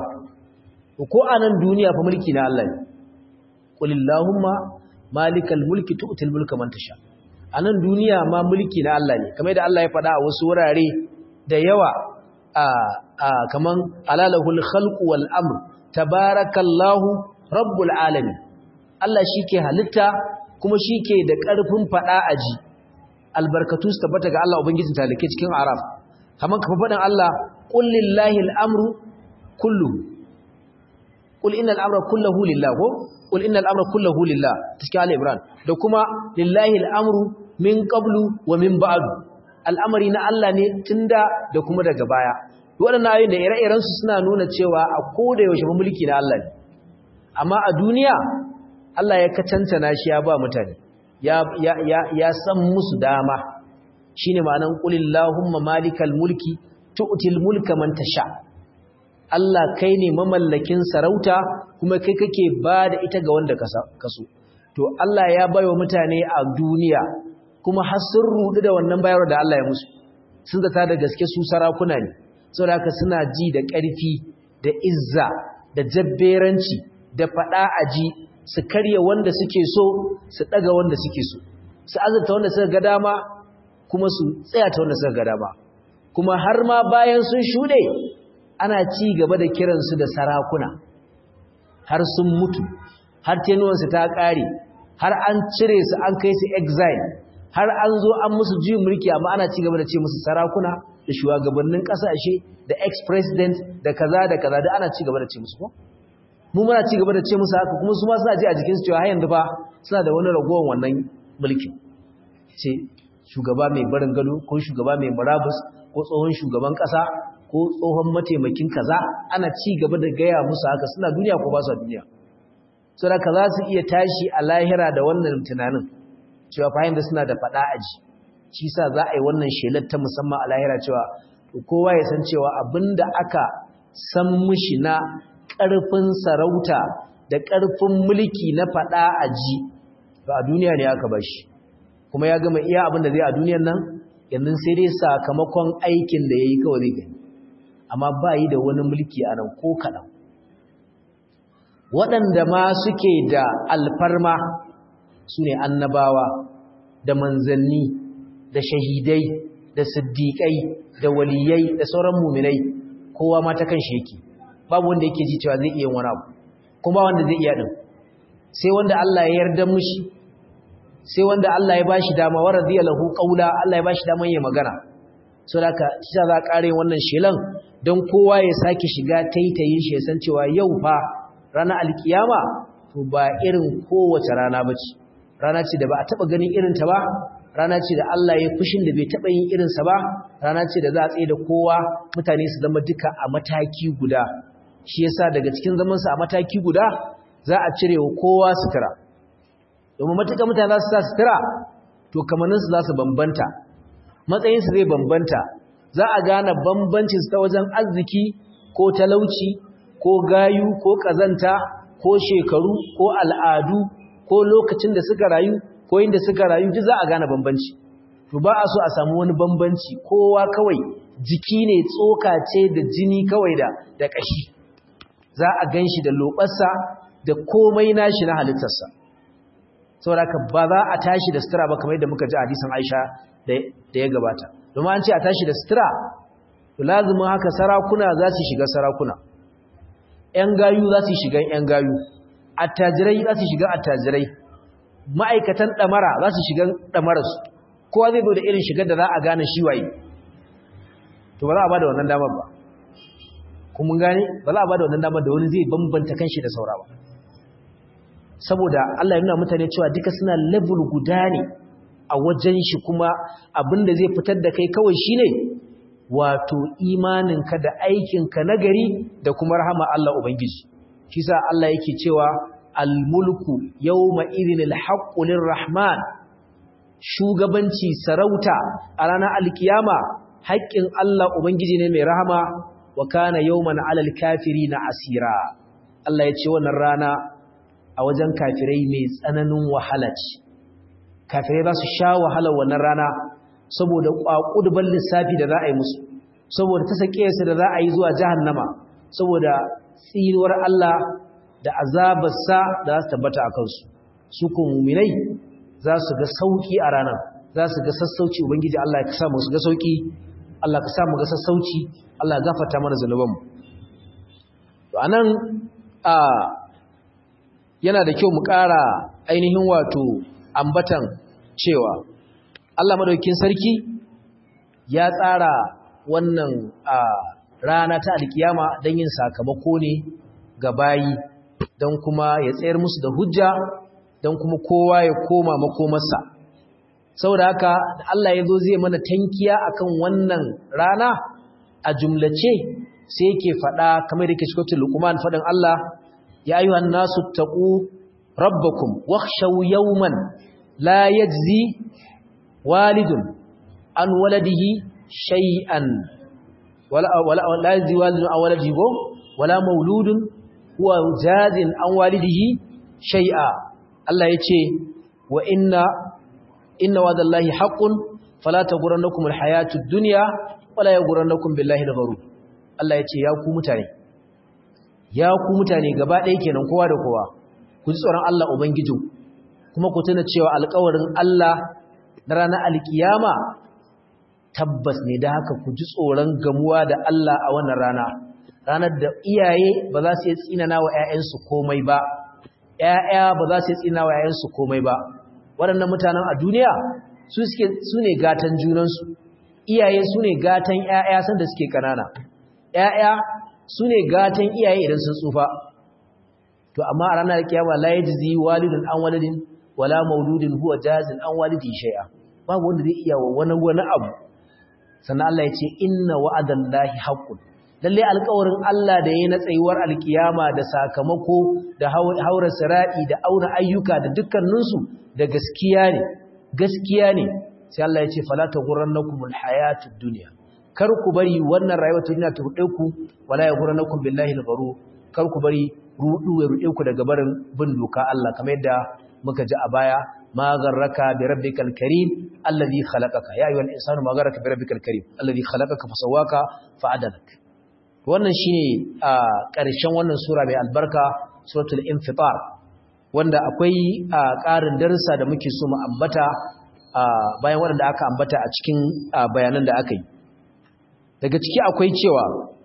ko a nan duniya fa mulki na Allah ne qul illahumma malikal mulki tu'til mulka man tasha a nan duniya ma mulki na Allah ne kamar da Allah ya faɗa a wasu wurare da yawa a kaman alalahul khalqu wal amr tabarakallahu rabbul alamin Allah shike halitta kuma shike da ƙarfin faɗa aji albarkatu su tabbata ga Allah ubangijin talake cikin araf kaman kafa faɗin Allah qul lillahi al-amru kulluhu qul innal amra kulluhu lillah ko qul innal amra kulluhu lillah cikin Ali Imran da kuma lillahi al-amru min qablu wa min ba'du al'amari na Allah ne tunda da kuma daga baya waɗannan ayoyin da ire-iren su suna nuna cewa a koda yaushe mulki na Allah ne amma a duniya Allah ya kacantana shi ya ba mutane ya ya ya, ya san musu dama shine ma'anan qulillahumma malikal mulki tu'til mulka man tasha Allah kai ne mamallakin sarauta kuma kai kake ba da ita ga wanda ka so to Allah ya baiwa mutane a duniya kuma har sun rudu da wannan bayarwa da Allah ya musu sun zata da gaske su sarakuna ne saboda haka suna ji da ƙarfi da izza da jabberanci da faɗa aji su karya wanda suke so su ɗaga wanda suke so su azurta wanda suka ga dama kuma su tsaya ta wanda suka ga dama kuma har ma bayan sun shuɗe ana ci gaba da kiransu da sarakuna har sun mutu har tenuwansu ta ƙare har an cire su an kai su exile har an zo an musu juyin mulki amma ana ci gaba da ce musu sarakuna da shugabannin kasashe da ex-president da kaza da kaza da ana ci gaba da ce musu ko mu muna ci gaba da ce musu haka kuma su ma suna ji a jikinsu cewa har yanzu fa suna da wani ragowar wannan mulkin ce shugaba mai barin gado ko shugaba mai murabus ko tsohon shugaban kasa ko tsohon mataimakin kaza ana ci gaba da gaya musu haka suna duniya ko ba su duniya saboda za su iya tashi a lahira da wannan tunanin cewa fahim da suna da fada aji shi sa za a yi wannan shelar ta musamman a lahira cewa kowa ya san cewa abinda aka san mushi na ƙarfin sarauta da ƙarfin mulki na fada aji ba a duniya ne aka bashi kuma ya gama iya abin da zai a duniyan nan yanzu sai dai sakamakon aikin da ya yi kawai zai gani amma ba yi da wani mulki a nan ko kaɗan waɗanda ma suke da alfarma su ne annabawa da manzanni da shahidai da siddiƙai da waliyai da sauran muminai kowa ma ta kan yake babu wanda yake ji cewa zai iya wani abu kuma wanda zai iya ɗin sai wanda Allah ya yarda mushi sai wanda Allah ya bashi dama wa radiya lahu qawla Allah ya bashi dama ya magana saboda ka shi za ƙare wannan shelan don kowa ya sake shiga taitayin shi ya san cewa yau fa ranar alkiyama to ba irin kowace rana bace rana ce da ba a taba ganin irin ta ba rana ce da Allah ya fushin da bai taba yin irin sa ba rana ce da za a tsaye da kowa mutane su zama duka a mataki guda shi yasa daga cikin zaman su a mataki guda za a cire wa kowa sutura domin matuƙa mutane za su sa sutura to kamannin su za su bambanta matsayin su zai bambanta za a gane bambancin su ta wajen arziki ko talauci ko gayu ko kazanta ko shekaru ko al'adu ko lokacin da suka rayu ko inda suka rayu duk za a gane bambanci to ba a so a samu wani bambanci kowa kawai jiki ne tsoka ce da jini kawai da da kashi za a ganshi da lobarsa da komai nashi na halittarsa saboda ba za a tashi da sutura ba kamar yadda muka ji hadisin Aisha da ya gabata domin an ce a tashi da sutura to lazumin haka sarakuna za su shiga sarakuna ‘yan gayu za su shiga ‘yan gayu, attajirai za su shiga attajirai, ma'aikatan ɗamara za su shiga ɗamararsu, kowa zai zo da irin shigar da za a gane shi waye. To ba za a ba da wannan damar ba, kuma gane ba za a ba da wannan damar da wani zai bambanta kanshi da saura ba. Saboda Allah ya nuna mutane cewa duka suna level guda ne a wajen shi kuma abin da zai fitar da kai kawai shi ne wato imaninka da aikinka nagari da kuma rahama Allah Ubangiji shi sa Allah yake cewa al-mulku yawma idhinil haqqu lirrahman shugabanci sarauta a ranar alkiyama haƙƙin Allah Ubangiji ne mai rahama wa kana yawman 'alal kafirina asira Allah ya ce wannan rana a wajen kafirai mai tsananin wahala ce kafirai za su sha wahalar wannan rana saboda ƙwaƙudban lissafi da za a yi musu saboda ta sake su da za a yi zuwa jahannama saboda tsinuwar Allah da azabarsa da za su tabbata a kansu su ko muminai za su ga sauki a ranar za su ga sassauci ubangiji Allah ya sa mu su ga sauki Allah ka sa mu ga sassauci Allah ya gafarta mana zanubanmu to anan a yana da kyau mu ƙara ainihin wato ambatan cewa Allah madaukakin sarki ya tsara wannan rana ta alkiyama don yin sakamako ne ga bayi don kuma ya tsayar musu da hujja don kuma kowa ya koma makomarsa saboda haka Allah ya zo zai mana tankiya akan wannan rana a jumlace sai yake faɗa kamar da ke cikin lukuman faɗin Allah ya ayyuhan nasu taqu rabbakum wakhshaw yawman la yajzi walidun an waladihi shay'an wala wala la yajzi walidun an waladihi wala mauludun huwa jazin an walidihi shay'a Allah yace wa inna inna wa'dallahi haqqun fala taghurrannakum alhayatud dunya wala yaghurrannakum billahi algharur Allah yace ya ku mutane ya ku mutane gaba ɗaya kenan kowa da kowa ku ji tsoron Allah ubangiji kuma ku tuna cewa alƙawarin Allah na ranar alkiyama tabbas ne da haka ku ji tsoron gamuwa da Allah a wannan rana ranar da iyaye ba za su yi tsinana wa ‘ya'yansu komai ba ‘ya'ya ba za su yi tsinana wa ‘ya'yansu komai ba waɗannan mutanen a duniya su suke su ne gatan junansu iyaye su ne gatan ƴaƴa sanda suke kanana ƴaƴa su ne gatan iyaye idan sun tsufa to amma a ranar kiyama la yajzi walidun an walidin wala mauludin huwa jazin an walidi shay'a babu wanda zai iya wa wani wani abu sannan Allah ya ce inna wa'adallahi haqqun lalle alƙawarin Allah da yayi na tsayuwar alkiyama da sakamako da haura sira'i da auna ayyuka da dukkaninsu da gaskiya ne gaskiya ne sai Allah ya ce fala taghurrannakumul hayatud dunya kar ku bari wannan rayuwar duniya ta rude ku wala yaghurrannakum billahi al-gharur kar ku bari rudu ya rude ku daga barin bin doka Allah kamar yadda muka ji a baya ma garraka bi rabbikal karim alladhi khalaqaka ya ayyuhal insanu ma garraka bi rabbikal karim alladhi khalaqaka fasawwaka fa'adalak wannan shine a ƙarshen wannan sura mai albarka suratul infitar wanda akwai ƙarin darussa da muke so mu ambata bayan waɗanda aka ambata a cikin bayanan da aka yi daga ciki akwai cewa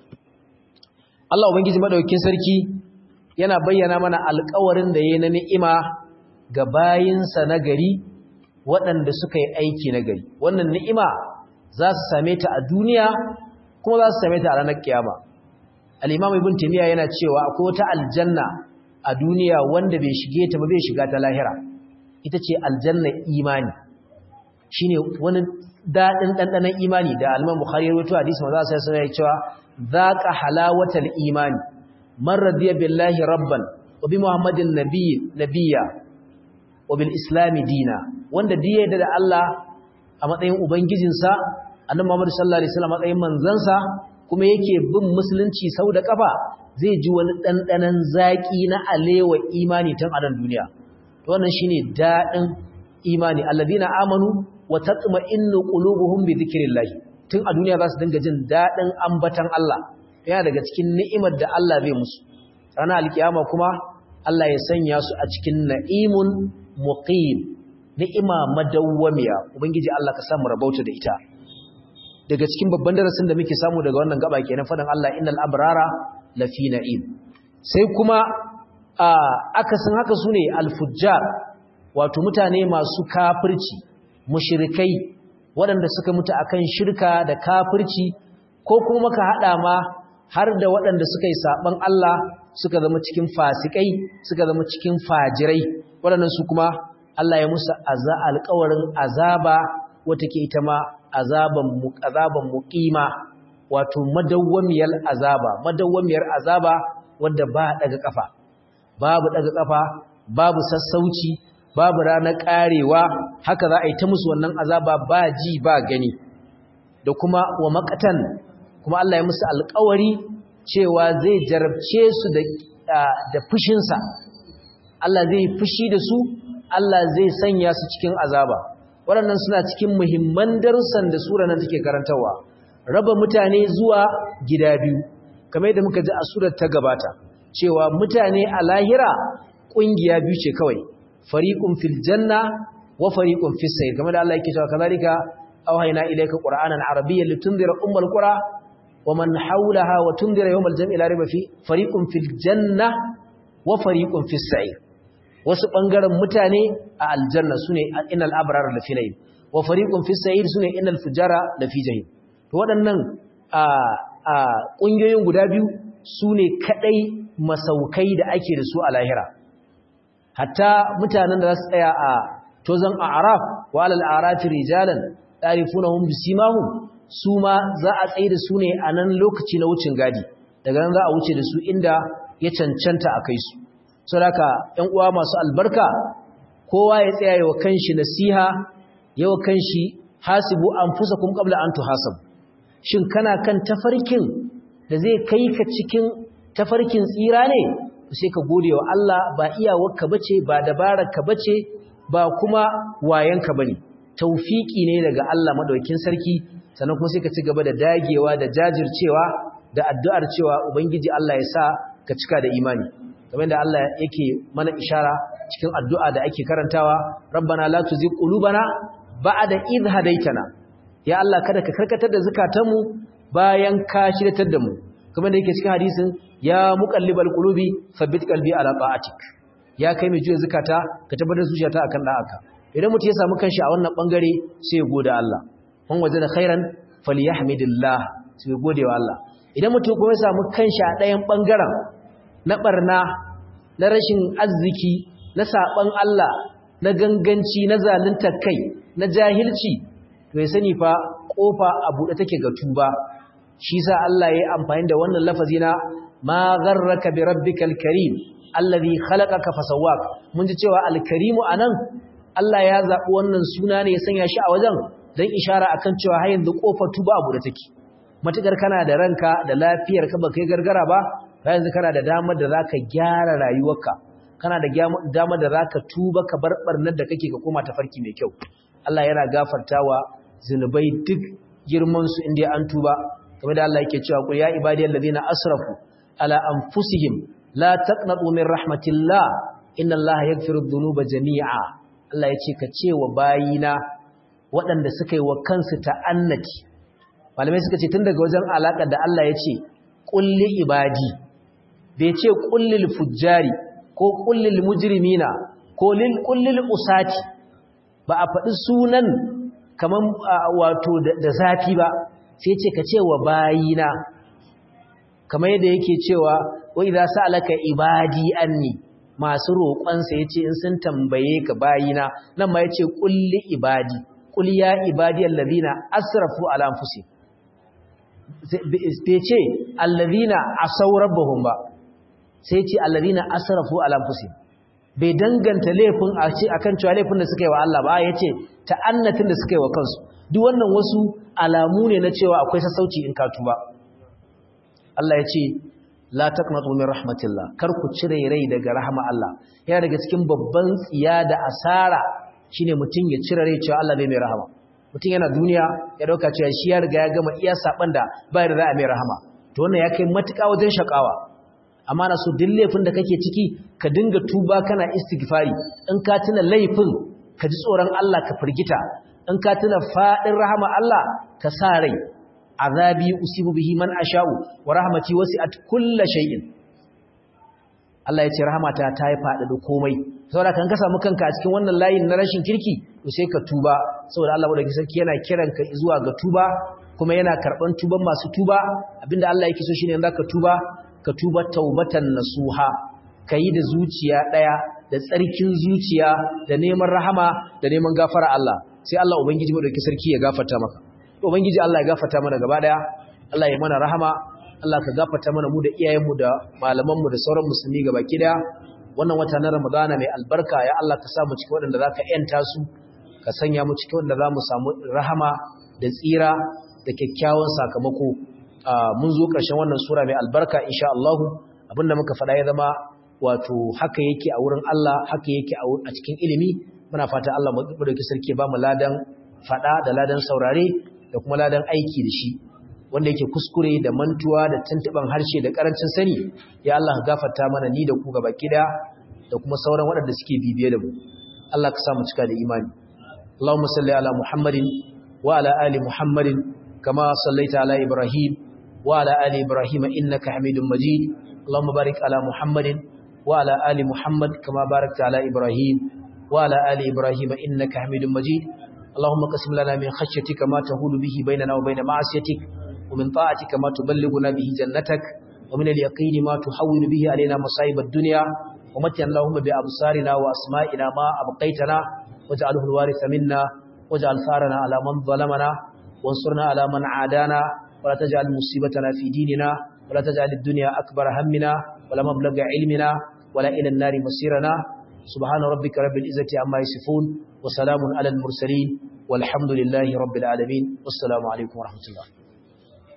Allah ubangiji madaukakin sarki yana bayyana mana alƙawarin da yayi na ni'ima ga bayinsa na gari waɗanda suka yi aiki na gari wannan ni'ima za su same ta a duniya kuma za su same ta a ranar kiyama al-imam ibn taymiya yana cewa akwai wata aljanna a duniya wanda bai shige ta ba bai shiga ta lahira ita ce aljanna imani shine wani dadin dandanan imani da al-imam bukhari ya rawaito hadisi manzo sai sai ya cewa zaqa halawatal imani man radiya billahi rabban wa bi muhammadin nabiy nabiyya wa bil islami dina wanda diye da Allah a matsayin ubangijinsa annabi Muhammad sallallahu alaihi wasallam matsayin manzansa kuma yake bin musulunci sau da kafa zai ji wani dandanan zaki na alewa imani tun a nan duniya to wannan shine dadin imani alladina amanu wa tatma'innu qulubuhum bi dhikrillah tun a duniya za su dinga jin dadin ambatan Allah yana daga cikin ni'imar da Allah zai musu ranar alkiyama kuma Allah ya sanya su a cikin na'imun muqim ni'ima madawwamiya ubangiji Allah ka samu rabauta da ita daga cikin babban darasin da muke samu daga wannan gaba kenan fadan Allah innal abrara lafi na'im sai kuma akasin haka sune al-fujjar wato mutane masu kafirci mushrikai waɗanda suka mutu akan shirka da kafirci ko kuma ka hada ma har da waɗanda suka yi saban Allah suka zama cikin fasikai suka zama cikin fajirai waɗannan su kuma Allah ya musu alƙawarin azaba wata ke ita ma azaban azaban muqima wato madawwamiyar azaba madawwamiyar azaba wanda ba daga kafa babu daga kafa babu sassauci babu ranar karewa haka za a yi ta musu wannan azaba ba ji ba gani da kuma wa makatan kuma Allah ya musu alƙawari cewa zai jarabce su da da fushinsa Allah zai fushi da su Allah zai sanya su cikin azaba waɗannan suna cikin muhimman darussan da sura nan take karantawa raba mutane zuwa gida biyu kamar yadda muka ji a surar ta gabata cewa mutane a lahira ƙungiya biyu ce kawai fariqun fil janna wa fariqun fis sayr kamar da Allah yake cewa kazalika awhayna ilayka qur'anan arabiyyan litunzira ummul qura wa man hawlaha wa tunzira yawmal jam'i la riba fi fariqun fil janna wa fariqun fis sayr wasu ɓangaren mutane a aljanna su ne inal abrar lafi na'im wa fariqun fi sa'ir su ne inal fujara lafi jahim to waɗannan ƙungiyoyin guda biyu su ne kaɗai masaukai da ake da su a lahira hatta mutanen da za su tsaya a tozan araf wa alal arafi rijalan ta'rifunahum bisimahum su ma za a tsaye da su ne a nan lokaci na wucin gadi daga nan za a wuce da su inda ya cancanta a kai su saboda ƴan uwa masu albarka kowa ya tsaya yawa kanshi nasiha yawa kanshi hasibu anfusakum qabla an tuhasabu shin kana kan tafarkin da zai kai ka cikin tafarkin tsira ne sai ka gode wa Allah ba iyawarka bace ba dabararka bace ba kuma wayanka bane tawfiki ne daga Allah madaukakin sarki sannan kuma sai ka ci gaba da dagewa da jajircewa da addu'ar cewa ubangiji Allah ya sa ka cika da imani kamar da Allah yake mana ishara cikin addu'a da ake karantawa rabbana la tuzigh qulubana ba'da idh hadaytana ya Allah kada ka karkatar da zakatanmu bayan ka shiryatar da mu kamar da yake cikin hadisin ya muqallibal qulubi thabbit qalbi ala ta'atik ya kai mai juya zakata ka tabbatar zuciyata akan da'aka idan mutum ya samu kanshi a wannan bangare sai ya gode Allah man wajada khairan falyahmidillah sai ya gode wa Allah idan mutum kuma ya samu kanshi a ɗayan bangaren na barna na rashin arziki na saban Allah na ganganci na zalunta kai na jahilci to ya sani fa kofa a buɗe take ga tuba shi sa Allah ya yi amfani da wannan lafazi na ma gharraka bi rabbikal karim allazi khalaqaka fasawwak mun ji cewa alkarimu anan Allah ya zabi wannan suna ne ya sanya shi a wajen dan ishara akan cewa har yanzu kofar tuba a buɗe take matukar kana da ranka da lafiyar ka baka gargara ba yanzu kana da damar da zaka gyara rayuwarka kana da damar da zaka tuba ka bar barnar da kake ka koma tafarki mai kyau Allah yana gafartawa zinubai duk girman su inda an tuba kamar da Allah yake cewa qul ya ibadiyal ladina asrafu ala anfusihim la taqnatu min rahmatillah inna Allah yaghfiru dhunuba jami'a Allah yace ka ce wa bayina waɗanda suka yi wa kansu ta'annati malamai suka ce tun daga wajen alaƙar da Allah ya ce ƙulli ibadi bai ce ƙullil fujjari ko ƙullil mujrimina ko ƙullil usati ba a faɗi sunan kamar wato da zafi ba sai ce ka ce wa bayina kamar yadda yake cewa wai za su alaka ibadi anni masu roƙonsa ya ce in sun tambaye ka bayina nan ma ya ce ƙulli ibadi ƙulli ya ibadiyar lazina asrafu ala anfusihim bai ce allazina asaw rabbahum ba sai ce allazina asrafu ala anfusihim bai danganta laifin a ce akan cewa laifin da suka yi wa Allah ba yace ta'annatin da suka yi wa kansu duk wannan wasu alamu ne na cewa akwai sassauci in ka tuba Allah ya ce la taqnatu min rahmatillah kar ku cire rai daga rahama Allah yana daga cikin babban tsiya da asara shine mutum ya cire rai cewa Allah bai mai rahama mutum yana duniya ya dauka cewa shi ya riga ya gama iya saban da ba da za a mai rahama to wannan ya kai matuƙa wajen shakawa amma na so duk laifin da kake ciki ka dinga tuba kana istighfari in ka tuna laifin ka ji tsoron Allah ka firgita in ka tuna fadin rahama Allah ka sa rai azabi usibu bihi man asha'u wa rahmati wasi'at kulli shay'in Allah ya ce rahmata ta yi fada da komai saboda kan ka samu kanka a cikin wannan layin na rashin kirki to sai ka tuba saboda Allah madaukakin sarki yana kiran ka zuwa ga tuba kuma yana karban tuban masu tuba abinda Allah yake so shine zaka tuba ka tuba taubatan nasuha kayi da zuciya daya da tsarkin zuciya da neman rahama da neman gafara Allah sai Allah ubangiji madaukakin sarki ya gafarta maka ubangiji Allah ya gafarta mana gaba daya Allah ya mana rahama Allah ka gafarta mana mu da iyayenmu da malamanmu da sauran musulmi gabaki daya wannan wata na Ramadana mai albarka ya Allah ka sa mu cikin waɗanda zaka yanta su ka sanya mu cikin waɗanda zamu samu rahama da tsira da kyakkyawan sakamako mun zo ƙarshen wannan sura mai albarka insha Allah abinda muka faɗa ya zama wato haka yake a wurin Allah haka yake a cikin ilimi muna fata Allah mu dauki sarki ba mu ladan faɗa da ladan saurare da kuma ladan aiki da shi wanda yake kuskure da mantuwa da tuntuban harshe da karancin sani ya Allah gafarta mana ni da ku gaba kida da kuma sauran waɗanda suke bibiye da mu Allah ka sa mu cika da imani Allahumma salli ala Muhammadin wa ala ali Muhammadin kama sallaita ala Ibrahim wa ala ali Ibrahim innaka Hamidum Majid Allahumma barik ala Muhammadin wa ala ali Muhammad kama barakta ala Ibrahim wa ala ali Ibrahim innaka Hamidum Majid اللهم قسم لنا من خشيتك ما تهول به بيننا وبين معصيتك ومن طاعتك ما تبلغنا به جنتك ومن اليقين ما تحول به علينا مصائب الدنيا ومتنا اللهم بأبصارنا وأسمائنا ما أبقيتنا واجعله الوارث منا واجعل ثارنا على من ظلمنا وانصرنا على من عادانا ولا تجعل مصيبتنا في ديننا ولا تجعل الدنيا أكبر همنا ولا مبلغ علمنا ولا إلى النار مصيرنا سبحان ربك رب العزة عما يصفون وسلام على المرسلين والحمد لله رب العالمين والسلام عليكم ورحمة الله